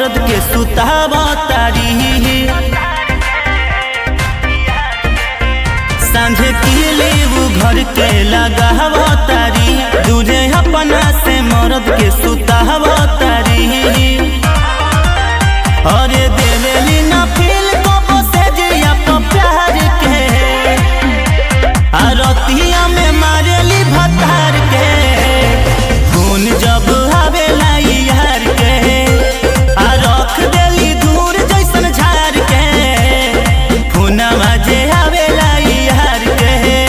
मरद के सुतावा तारी सांझे किले वो घर के लगावा तारी दूरे अपना से मरद के सुतावा तारी अरे देवेली ना फील को बसे जिया तो प्यार के आरतिया में मारेली भतार के खून जब आवेला यार के आ रख देली दूर जैसन झार के खूनवा जे आवेला यार के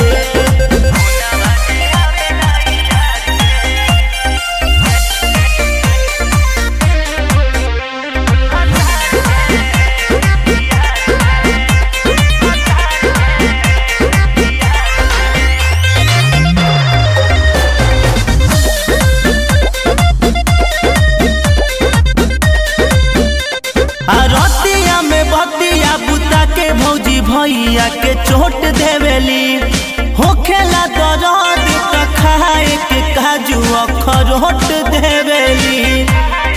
आ रतिया में बतिया बुता के भौजी भैया के चोट देवेली होखेला दर्द त खाए के काजू अखरोट देवेली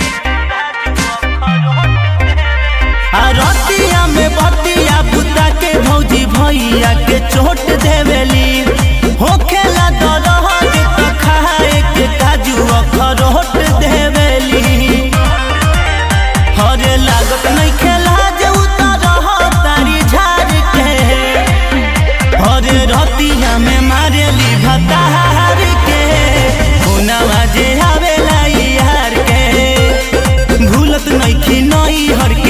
आ रतिया में बतिया बुता के भौजी भैया के चोट देवेली होखेला दर्द त खाए के काजू अखरोट देवेली हरे लागत नहीं खेला जे उतर तारी झाड़ के हरे रतिया में मारेली भतार के हुनवा जे आवेला यार के भूलत नहीं खी नई हर के